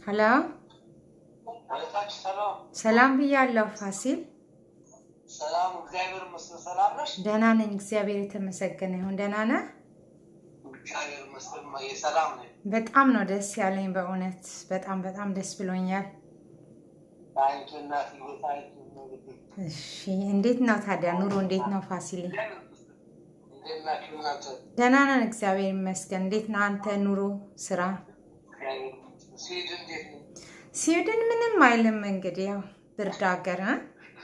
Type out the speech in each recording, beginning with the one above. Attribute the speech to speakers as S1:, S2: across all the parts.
S1: ሀሎ
S2: አለታችሁ ሰላም
S1: ሰላም ብያለሁ ፋሲል።
S2: ሰላም፣ እግዚአብሔር ይመስገን። ሰላም ነሽ?
S1: ደህና ነኝ፣ እግዚአብሔር የተመሰገነ ይሁን። ደህና ነህ?
S2: እግዚአብሔር ይመስገን። እማዬ ሰላም ነኝ።
S1: በጣም ነው ደስ ያለኝ በእውነት በጣም በጣም ደስ ብሎኛል።
S2: ታንኪ እናት ታንኪ
S1: እሺ እንዴት ነው ታዲያ ኑሮ እንዴት ነው ፋሲል?
S2: እንዴት ናችሁ እናንተ?
S1: ደህና ነን እግዚአብሔር ይመስገን። እንዴት ነው አንተ ኑሮ ስራ?
S2: እግዚአብሔር ይመስገን። ስዊድን እንዴት ነው?
S1: ስዊድን ምንም አይልም እንግዲህ ያው ብርድ ሀገር እ?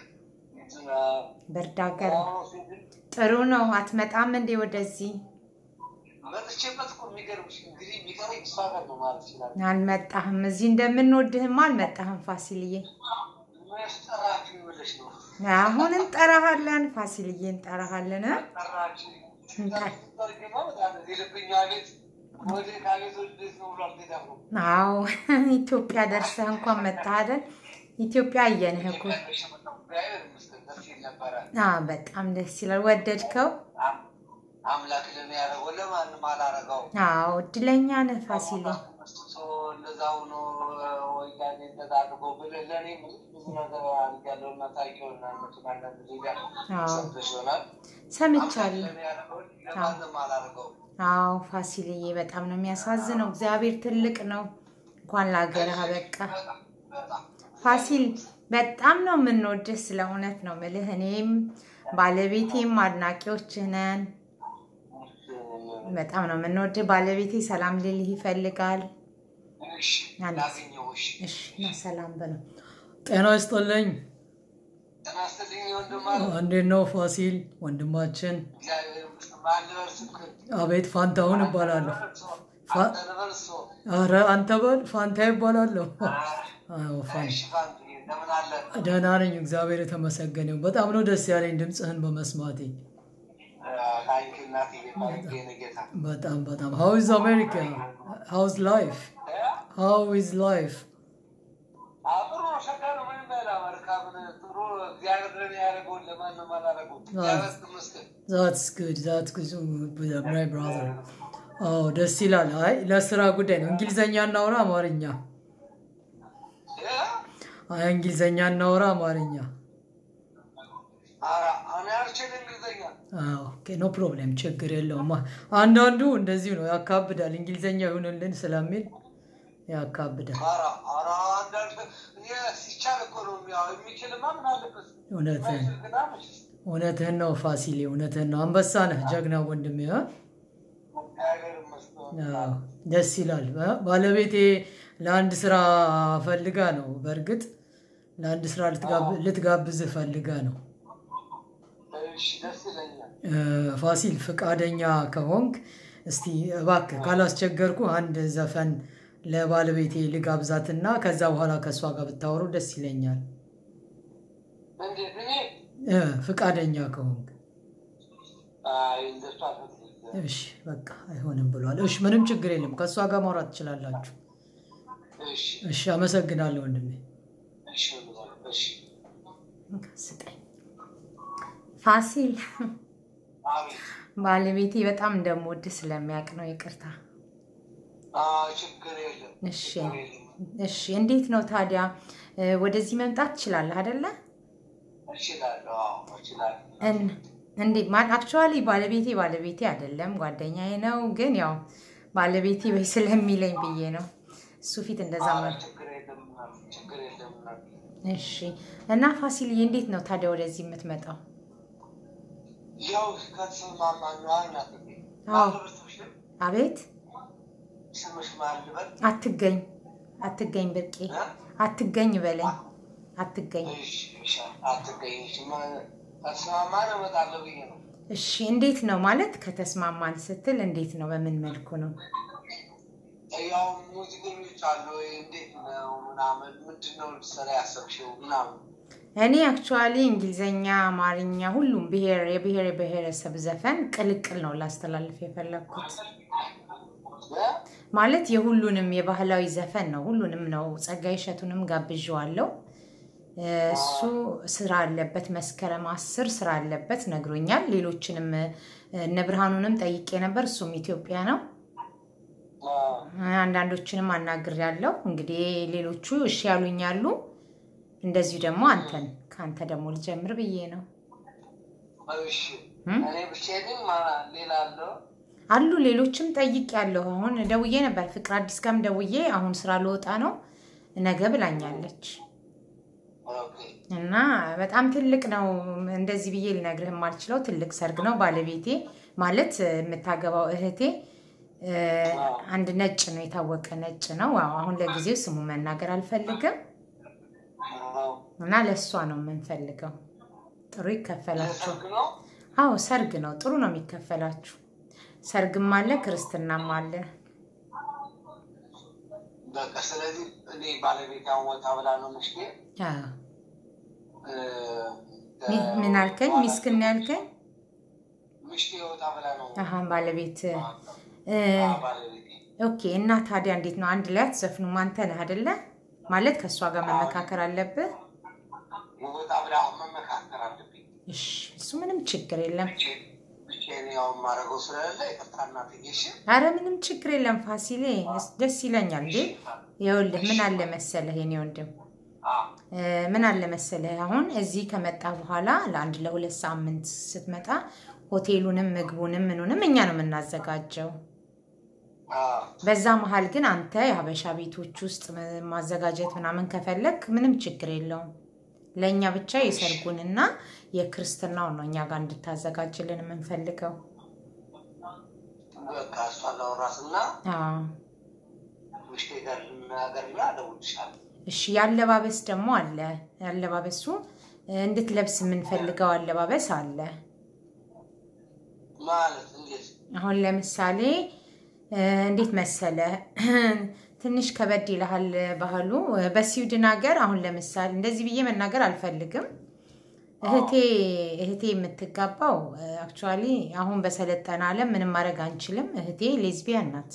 S1: ብርድ ሀገር
S2: አዎ፣ ስዊድን
S1: ጥሩ ነው። አትመጣም እንዴ ወደዚህ?
S2: መጥቼበት እኮ የሚገርምሽ እንግዲህ የሚቀረኝ እሷ ጋር ነው ማለት ይችላል።
S1: አልመጣህም። እዚህ እንደምንወድህም አልመጣህም ፋሲልዬ።
S2: መች ጠራችሁ ብለሽ ነው?
S1: አሁን እንጠራሃለን ፋሲልዬ፣ እንጠራሃለን እ?
S2: ጠራችሁ
S1: እንጠራ-
S2: ጠርግማ በጣም የልብኛ ቤት ወደ ካቤት ወዴት ነው ብሎ አልሄዳም ነው
S1: አዎ ኢትዮጵያ ደርሰህ እንኳን መጣህ አይደል? ኢትዮጵያ አየንህ እኮ።
S2: እግዚአብሔር ይመስገን ደስ ይል ነበረ።
S1: አዎ በጣም ደስ ይላል። ወደድከው?
S2: አም- አምላክ ለኔ ያደረገው ለማንም አላረገው።
S1: አዎ እድለኛ ነህ ፋሲሌ።
S2: መስቶ እንደዛ ሆኖ ወያኔ እንደዛ አድርጎ ብለህ ለእኔ ብዙ ነገር አድርጋለሁ እና ታውቂውና እነሱን አንዳንድ ጊዜ
S1: አዎ
S2: ሰምተሽ ይሆናል። አምላክ
S1: ሰምቻለሁ።
S2: ለኔ ያደረገው ለማንም አላረገው።
S1: አዎ ፋሲልዬ በጣም ነው የሚያሳዝነው። እግዚአብሔር ትልቅ ነው። እንኳን ለሀገርህ አበቃ
S2: በጣም በጣም
S1: ፋሲል። በጣም ነው የምንወድህ፣ ስለ እውነት ነው ምልህ። እኔም ባለቤቴም አድናቂዎችህ ነን። በጣም ነው የምንወድህ። ባለቤቴ ሰላም ልልህ ይፈልጋል።
S2: እሺ
S1: አንድ
S2: ላገኘሁሽ።
S1: እሺ እና ሰላም በለው።
S3: ጤና ይስጥልኝ።
S2: ጤና ይስጥልኝ ወንድም አለ።
S3: እንዴት ነው ፋሲል ወንድማችን?
S2: እግዚአብሔር ይመስገን። ማን ልበል ስልክህን?
S3: አቤት ፋንታሁን እባላለሁ። ፋ-
S2: አንተ ልበል እሱ።
S3: አረ አንተ በል ፋንታ ይባላለሁ። አዎ ፋን
S2: እሺ ፋንቱ እንደምን አለ?
S3: ደህና ነኝ፣ እግዚአብሔር የተመሰገነ ይሁን። በጣም ነው ደስ ያለኝ ድምፅህን በመስማቴ።
S2: ታንኪ እናቴ ታንኪ የኔ ጌታ።
S3: በጣም በጣም ሃው ኢዝ አሜሪካ ሃውዝ ላይፍ ሃው ኢዝ ላይፍ
S2: አዎ፣ ጥሩ ነው። ሸጋ ነው። ምንም ያህል አሜሪካ ምን ጥሩ እግዚአብሔር ለኔ ያደረገውን ለማንም አላደረገውም። እግዚአብሔር ይመስገን።
S3: ዛትስ ጉድ ዛትስ ጉድ ማይ ብራዘር። አዎ ደስ ይላል። አይ ለስራ ጉዳይ ነው። እንግሊዘኛ እናውራ አማርኛ?
S2: እ?
S3: አይ እንግሊዘኛ እናውራ አማርኛ?
S2: ኧረ እኔ አልችልም እንግሊዘኛ።
S3: ኦኬ ኖ ፕሮብሌም ችግር የለውም። አንዳንዱ እንደዚሁ ነው ያካብዳል። እንግሊዘኛ ይሁንልን ስለሚል ያካብዳል።
S2: ኧረ ኧረ አንዳንድ እኔ ሲቻል እኮ ነው ያው የሚችልማ ምን አለበት?
S3: እውነትህን
S2: የማይችል ግን መችስ
S3: እውነትህን ነው ፋሲሌ፣ እውነትህን ነው። አንበሳ ነህ፣ ጀግና ወንድሜ። እ?
S2: እግዚአብሔር ይመስገን።
S3: አዎ፣ ደስ ይላል። እ? ባለቤቴ ለአንድ ስራ ፈልጋ ነው። በእርግጥ ለአንድ ስራ ልትጋብ- ልትጋብዝህ ፈልጋ ነው።
S2: እሺ ደስ ይለኛል።
S3: እ፣ ፋሲል ፈቃደኛ ከሆንክ እስቲ እባክህ ካላስቸገርኩ አንድ ዘፈን ለባለቤቴ ልጋብዛትና ከዛ በኋላ ከእሷ ጋር ብታወሩ ደስ ይለኛል።
S2: እንዴት እኔ
S3: እ፣ ፈቃደኛ ከሆንክ
S2: አይ እንደሱ አልፈልግም።
S3: እሺ፣ በቃ አይሆንም ብሏል። እሺ፣ ምንም ችግር የለም። ከእሷ ጋር ማውራት ትችላላችሁ።
S2: እሺ
S3: እሺ፣ አመሰግናለሁ ወንድሜ።
S2: እሺ እሺ
S1: ስጠኝ ፋሲል።
S2: አቤት
S1: ባለቤቴ በጣም እንደምወድህ ስለሚያውቅ ነው። ይቅርታ።
S2: አዎ ችግር የለም
S1: እሺ
S2: ችግር የለም
S1: እሺ። እንዴት ነው ታዲያ እ፣ ወደዚህ መምጣት ትችላለህ አይደለ?
S2: እችላለሁ አዎ እችላለሁ
S1: እን- እንዴ ማን አክቹዋሊ ባለቤቴ ባለቤቴ አይደለም ጓደኛዬ ነው። ግን ያው ባለቤቴ በይ ስለሚለኝ ብዬ ነው እሱ ፊት እንደዛ
S2: አዎ
S1: መ-
S2: ችግር የለም ችግር የለም
S1: እሺ። እና ፋሲልዬ እንዴት ነው ታዲያ ወደዚህ የምትመጣው?
S2: ያው ከተስማማን ነው አይናት
S1: አዎ።
S2: ማልበል ስምሽ
S1: አቤት
S2: ስምሽ ማን ልበል
S1: አትገኝ አትገኝ ብርቄ
S2: እ?
S1: አትገኝ በለኝ አትገኝ።
S2: እሺ እሺ አትገኝ እሺ ማ- ከተስማማን እመጣለሁ ብዬ ነው
S1: እሺ እንዴት ነው ማለት ከተስማማን ስትል እንዴት ነው? በምን መልኩ ነው?
S2: ያው ሙዚቀኞች አሉ ወይ እንዴት ነው ምናምን ምንድን ነው ልትሰራ ያሰብሽው ምናምን
S1: እኔ አክቹዋሊ እንግሊዘኛ፣ አማርኛ ሁሉም ብሔር የብሔር የብሔረሰብ ዘፈን ቅልቅል ነው ላስተላልፍ የፈለግኩት።
S2: እ?
S1: ማለት የሁሉንም የባህላዊ ዘፈን ነው። ሁሉንም ነው። ጸጋዬ እሸቱንም ጋብዣዋለሁ። እሱ ስራ አለበት፣ መስከረም አስር ስራ አለበት ነግሮኛል። ሌሎችንም እነ ብርሃኑንም ጠይቄ ነበር። እሱም ኢትዮጵያ ነው። አንዳንዶችንም አናግሬያለሁ። እንግዲህ ሌሎቹ እሺ ያሉኛሉ። እንደዚሁ ደግሞ አንተን ከአንተ ደግሞ ልጀምር ብዬ ነው።
S2: እሺ
S1: እም?
S2: እኔ ብቻዬን ማ- ሌላ አለው
S1: አሉ ሌሎችም ጠይቄያለሁ። አሁን ደውዬ ነበር ፍቅር አዲስ ጋርም ደውዬ አሁን ስራ ልወጣ ነው ነገ ብላኛለች።
S2: ኦኬ
S1: እና በጣም ትልቅ ነው። እንደዚህ ብዬ ልነግርህ የማልችለው ትልቅ ሰርግ ነው። ባለቤቴ ማለት የምታገባው እህቴ እ፣ አንድ ነጭ ነው፣ የታወቀ ነጭ ነው። አዎ፣ አሁን ለጊዜው ስሙ መናገር አልፈልግም።
S2: አዎ።
S1: እና ለእሷ ነው የምንፈልገው። ጥሩ ይከፈላችሁ።
S2: የሰርግ ነው
S1: አዎ ሰርግ ነው፣ ጥሩ ነው የሚከፈላችሁ። ሰርግም አለ ክርስትናም አለ።
S2: በቃ ስለዚህ እኔ ባለቤት አሁን ወጣ ብላ ነው ምሽቴ
S1: አዎ።
S2: እ፣
S1: ሚ- ምን አልከኝ? ሚስክን ያልከኝ?
S2: ምሽቴ ወጣ ብላ ነው
S1: አሀ ባለቤት እ፣
S2: አዎ፣ ባለቤቴ
S1: ኦኬ። እና ታዲያ እንዴት ነው አንድ ላይ አትዘፍኑም? አንተ ነህ አይደለ? ማለት ከእሷ ጋር መመካከር አለብህ።
S2: ወጣ ብላ አሁን መመካከር አለብኝ
S1: እሺ፣ እሱ ምንም ችግር የለም።
S2: ብቻዬን ብቻዬን ያው የማደርገው ስለሌለ ይቅርታ እናትዬ እሺ
S1: አረ ምንም ችግር የለም ፋሲሌ፣ እስ- ደስ ይለኛል እንዴ። ይኸውልህ ምን አለ መሰለህ የኔ ወንድም
S2: አዎ
S1: እ፣ ምን አለ መሰለህ አሁን እዚህ ከመጣ በኋላ ለአንድ ለሁለት ሳምንት ስትመጣ ሆቴሉንም ምግቡንም ምኑንም እኛ ነው የምናዘጋጀው።
S2: አዎ
S1: በዛ መሀል ግን አንተ የሀበሻ ቤቶች ውስጥ ም- ማዘጋጀት ምናምን ከፈለግ ምንም ችግር የለውም። ለእኛ ብቻ የሰርጉንና የክርስትናውን ነው እኛ ጋር እንድታዘጋጅልን የምንፈልገው።
S2: በቃ እሷን ላወራትና
S1: አዎ።
S2: ምሽቴ ጋር ልናገርና እደውልልሻለሁ
S1: እሺ ያለባበስ ደግሞ አለ። ያለባበሱ እ፣ እንድትለብስ የምንፈልገው አለባበስ አለ።
S2: ማለት እንዴት
S1: አሁን ለምሳሌ እ፣ እንዴት መሰለ ትንሽ ከበድ ይልሃል ባህሉ እ፣ በስዊድን ሀገር አሁን ለምሳሌ እንደዚህ ብዬ መናገር አልፈልግም። እህቴ እህቴ የምትጋባው አክቹዋሊ አሁን በሰለጠነ ዓለም ምንም ማድረግ አንችልም። እህቴ ሌዝቢያን ናት።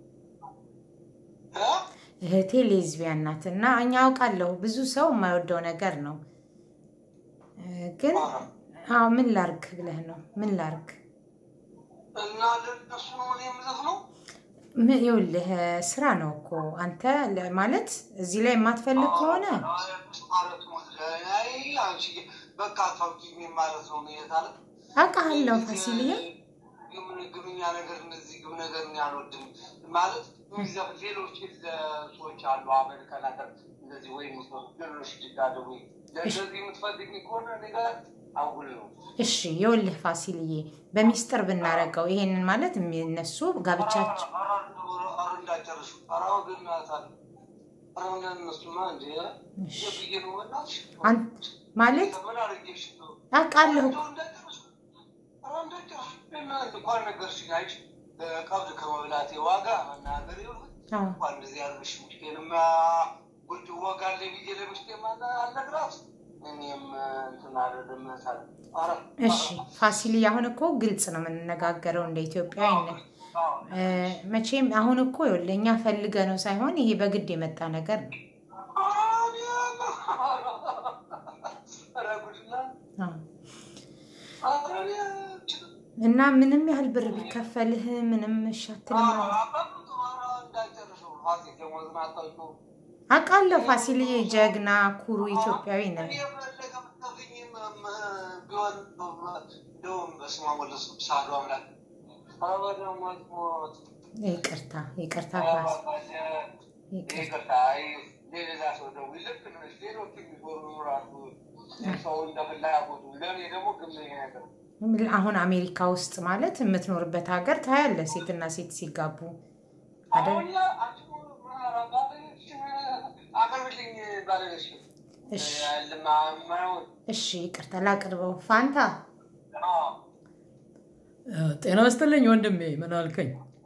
S2: እ?
S1: እህቴ ሌዝቢያን ናት እና እኛ አውቃለሁ ብዙ ሰው የማይወደው ነገር ነው እ፣ ግን አዎ ምን ላርግ ብለህ ነው ምን ላርግ
S2: እና ለእነሱ ነው እኔ የምዘፍነው
S1: ምን ይኸውልህ ስራ ነው እኮ አንተ ለ- ማለት እዚህ ላይ የማትፈልግ ከሆነ
S2: ማለት አይ አንቺ በቃ ታውቂኝ ማለት ነው ይታለ
S1: አውቃለሁ ፋሲልዬ
S2: ግምን ግምኛ ነገር እነዚህ ግም ነገር እኔ አልወድም ማለት የሚዘፍ ሌሎች ሰዎች አሉ አሜሪካን ሀገር እንደዚህ ወይም ሌሎች ድጋደቡ ለእንደዚህ የምትፈልግ ከሆነ እኔ ጋር አጉል ነው
S1: እሺ ይኸውልህ ፋሲልዬ በሚስጥር ብናረገው ይሄንን ማለት እነሱ ጋብቻቸው
S2: ኧረ እንዳጨርሱ ኧረ ወገን ናታል ኧረ እነሱማ እንደ ብዬ ነው በእናትሽ
S1: አን- ማለት
S2: ምን አድርጌሽ ነው
S1: አውቃለሁ
S2: እንኳን ነገርሽኝ አይች ቀብድ ከመብላቴ ዋጋ መናገር ይሁን
S1: አዎ።
S2: እንኳን እንደዚህ ያልሽ ምሽቴንማ ጉድ ዋጋ አለ ብዬ ለምሽቴ አልነግራት እኔም እንትን አልልም ሳል ኧረ
S1: እሺ ፋሲልዬ አሁን እኮ ግልጽ ነው የምንነጋገረው እንደ ኢትዮጵያዊነት እ፣ መቼም አሁን እኮ ይኸውልህ እኛ ፈልገ ነው ሳይሆን ይሄ በግድ የመጣ ነገር ነው
S2: ኧረ ጉድ ነው
S1: አዎ።
S2: ኧረ እኔ
S1: እና ምንም ያህል ብር ቢከፈልህ ምንም እሺ አትልም ማለት አውቃለሁ ፋሲልዬ ጀግና ኩሩ ኢትዮጵያዊ ነህ ይቅርታ ይቅርታ ፋሲ ይቅርታ አሁን አሜሪካ ውስጥ ማለት የምትኖርበት ሀገር ታያለህ ሴትና ሴት ሲጋቡ አይደል? እሺ እሺ ይቅርታ ላቅርበው ፋንታ
S3: ጤና ይስጥልኝ ወንድሜ፣ ምን አልከኝ?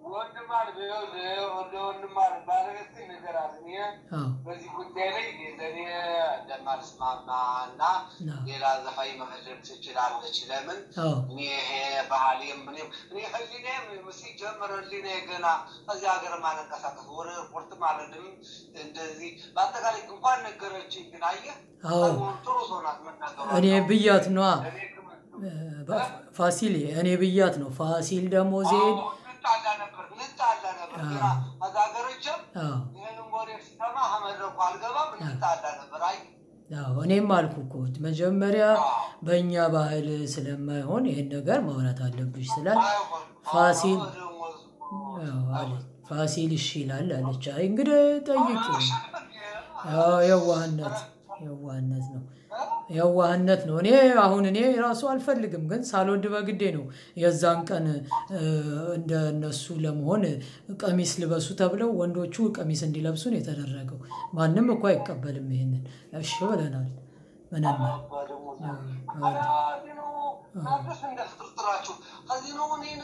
S3: አዎ
S2: በዚህ ጉዳይ ላይ ለእኔ እንደማልስማማ እና
S3: አዎ።
S2: ሌላ ዘፋኝ መፈለግ ትችላለች። ለምን
S3: አዎ
S2: እኔ ይሄ ባህሌም ምንም እኔ ህሊናዬም ሲጀምር ህሊናዬ ገና ከዚህ ሀገር ማለንቀሳቀስ ወደ ኤርፖርት ማለድም እንደዚህ በአጠቃላይ እንኳን ነገረችኝ። ግን አየህ
S3: አዎ።
S2: ሰሞኑን ጥሩ ሰው ናት መናገሯ።
S3: እኔ ብያት ነዋ
S2: እኔ ግን-
S3: ፋሲል እኔ ብያት ነው። ፋሲል ደግሞ ዜድ
S2: አዎ፣ እንጣላ ነበር እንጣላ ነበር ገና ከዛ ሀገሮችም
S3: አዎ
S2: ይህንን ወሬ ሲሰማ ከመድረኩ አልገባም እንጣላ ነበር። አይ
S3: አዎ እኔም አልኩ እኮ መጀመሪያ በእኛ ባህል ስለማይሆን ይህን ነገር ማውራት አለብሽ ስላል
S2: አይሆንም።
S3: ፋሲል
S2: አሁን ደግሞ
S3: አዎ አለች። ፋሲል እሺ ይላል አለች። አይ እንግዲህ ጠይቂው። አዎ የዋህነት የዋህነት ነው የዋህነት ነው። እኔ አሁን እኔ ራሱ አልፈልግም፣ ግን ሳልወድ በግዴ ነው የዛን ቀን እ፣ እንደ እነሱ ለመሆን ቀሚስ ልበሱ ተብለው ወንዶቹ ቀሚስ እንዲለብሱ ነው የተደረገው። ማንም እኮ አይቀበልም ይሄንን። እሺ ብለናል። ምንም
S2: እናንተስ እንደ ፍጥርጥራችሁ ከዚህ ነው እኔን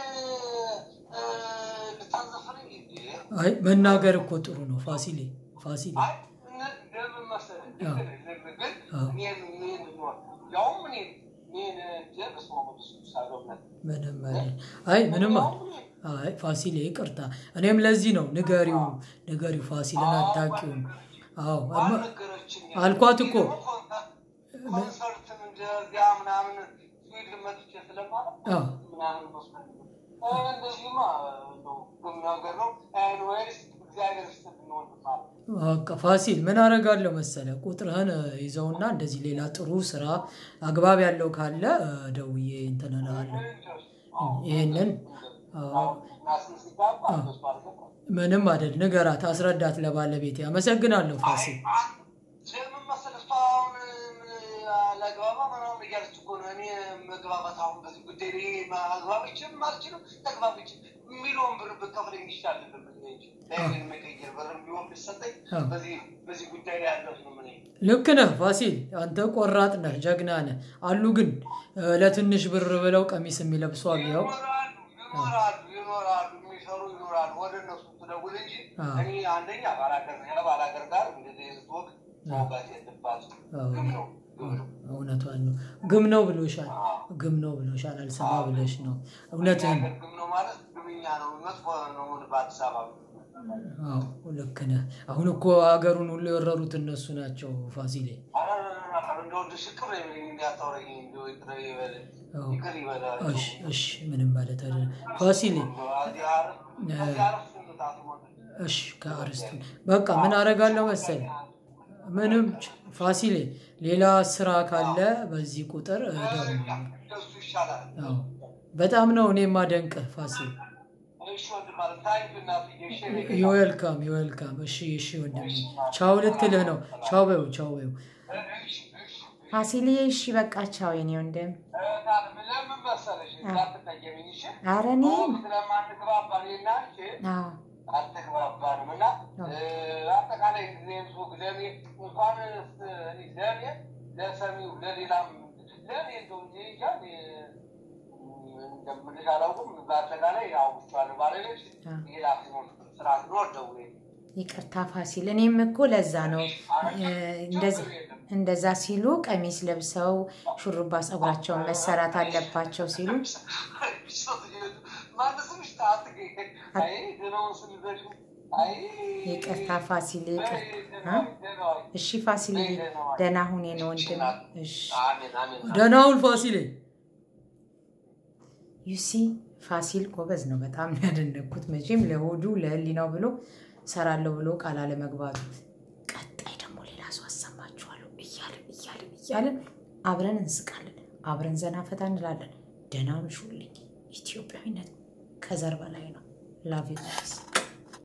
S2: ልታዘፍነኝ እንዴ?
S3: አይ መናገር እኮ ጥሩ ነው ፋሲሌ ፋሲሌ
S2: አይ እነ- ለምን መሰለህ?
S3: አዎ።
S2: ግን
S3: አዎ።
S2: እኔን እኔን ያውም እኔን እኔን እንደ በስመ አብ ወወልድ ወመንፈስ ቅዱስ አሐዱ አምላክ
S3: ምንም አይደል። አይ ምንም
S2: ያውም እኔን
S3: አይ ፋሲሌ ይቅርታ። እኔም ለዚህ ነው ንገሪው ንገሪው ፋሲልን አታውቂውም። አዎ እማ-
S2: ባልነገረችኝ
S3: አልኳት እኮ።
S2: ደግሞ ኮንሰርት- ኮንሰርትን እንደዚያ ምናምን ስዊድን መጥቼ ስለማለት
S3: አዎ
S2: ምናምን መስሎኝ ነው። እ፣ እንደዚህማ እንደው ቁም ነገር ነው። ኤኒዌይስ እግዚአብሔር ይስጥልን ወንድም አለ።
S3: በቃ ፋሲል ምን አደርጋለሁ መሰለ ቁጥርህን እ፣ ይዘውና እንደዚህ ሌላ ጥሩ ስራ አግባብ ያለው ካለ እ፣ ደውዬ እንትን እልሃለሁ። ይህንን አዎ፣
S2: ናስን ሲጋባ እንደሱ አልገባም።
S3: ምንም አይደል ንገራት፣ አስረዳት ለባለቤቴ። አመሰግናለሁ ፋሲል።
S2: ለምን መሰለህ እሷ አሁን ምን አላግባባ ምናምን እያለች እኮ ነው። እኔ መግባባት አሁን በዚህ ጉዳይ ላይ ማግባብችም አልችልም ተግባብችም ሚሊዮን ብር ብከፍለኝ ይሻል ነበር እንጂ ለይህን መቀየር ብር ቢሆን ቢሰጠኝ
S3: አዎ።
S2: በዚህ በዚህ ጉዳይ ላይ ያለት ነው ምን
S3: ልክ ነህ ፋሲል፣ አንተ ቆራጥ ነህ፣ ጀግና ነህ። አሉ ግን እ፣ ለትንሽ ብር ብለው ቀሚስ የሚለብሱ አሉ። ያው
S2: ይኖራሉ ይኖራሉ ይኖራሉ የሚሰሩ ይኖራሉ። ወደ እነሱ ትደውል እንጂ
S3: አዎ።
S2: እኔ አንደኛ ባላገር ባላገር ጋር እንደዚህ አይነት ወግ መውጋት የለባትም።
S3: አዎ።
S2: ግም ነው ግም ነው።
S3: እውነቷን ነው። ግም ነው ብሎሻል፣ ግም ነው ብሎሻል። አልሰማ ብለሽ ነው። እውነትህን ነው።
S2: ግም ነው ማለት ግምኛ ነው። መጥፎ ነው በአዲስ አበባ
S3: አዎ ልክ ነህ። አሁን እኮ ሀገሩን ሁሉ የወረሩት እነሱ ናቸው ፋሲሌ።
S2: እንደወድ ሽቅር እንዲያታውረኝ እንደው ይቅር ይበል-
S3: አዎ።
S2: ይቅር ይበላል።
S3: እሺ እሺ፣ ምንም ማለት አይደለም ፋሲሌ።
S2: ከዚህ አረፍ- ከዚህ አረፍ ስንጣት ሞት
S3: እሺ ከአርስቱ በቃ ምን አደርጋለሁ መሰለህ፣ ምንም ች- ፋሲሌ፣ ሌላ ስራ ካለ በዚህ ቁጥር ደውል።
S2: እንደሱ ይሻላል።
S3: አዎ በጣም ነው እኔ የማደንቅህ ፋሲል።
S2: እሺ ወንድም አለ ታይም እናትዬ እሺ እኔ ጌታ።
S3: ዩዌልካም ዩዌልካም። እሺ እሺ ወንድሜ ቻው ልትልህ ነው። ቻው በይው ቻው በይው።
S2: እሺ እሺ
S1: ፋሲልዬ እሺ በቃ ቻው የኔ ወንድም።
S2: ለምን መሰለሽ እንዳትቀየሚኝ እሺ
S1: ኧረ እኔም
S2: ስለማንግባባ እኔና አንቺ
S1: አዎ
S2: አልተግባባንም እና አጠቃላይ ጊዜም ሱቅ ለእኔ እንኳን እኔ ለእኔ ለሰሚው ለሌላም ለእኔ እንደው እንጂ እንጃ እኔ እንደምልሽ አላውቅም። በአጠቃላይ አውግቼዋለሁ። ባለቤት ሌላ ሲኖር ስራ ሲኖር ደውዬ
S1: ይቅርታ ፋሲል፣ እኔም እኮ ለዛ ነው እ፣ እንደዛ- እንደዛ ሲሉ ቀሚስ ለብሰው ሹሩባ ፀጉራቸውን መሰራት አለባቸው ሲሉ
S2: ማነስምሽ አትገኝ አይ ደህናውን ስንዘሽ አይ
S1: ይቅርታ ፋሲል፣ ይቅርታ እ? እሺ ፋሲል፣ ደህና ሁን የኔ ወንድም። እሺ
S2: አሜን አሜን
S3: ደህና ሁን ፋሲሌ።
S1: ዩሲ ፋሲል ጎበዝ ነው። በጣም ነው ያደነኩት። መቼም ለሆዱ ለህሊናው ብሎ እሰራለሁ ብሎ ቃል አለመግባቱ። ቀጣይ ደግሞ ሌላ ሰው አሰማችኋለሁ እያልን እያልን እያልን አብረን እንስቃለን፣ አብረን ዘና ፈታ እንላለን። ደህና ምሹልኝ። ኢትዮጵያዊነት ከዘር በላይ ነው። ላቭ ዩ ጋይስ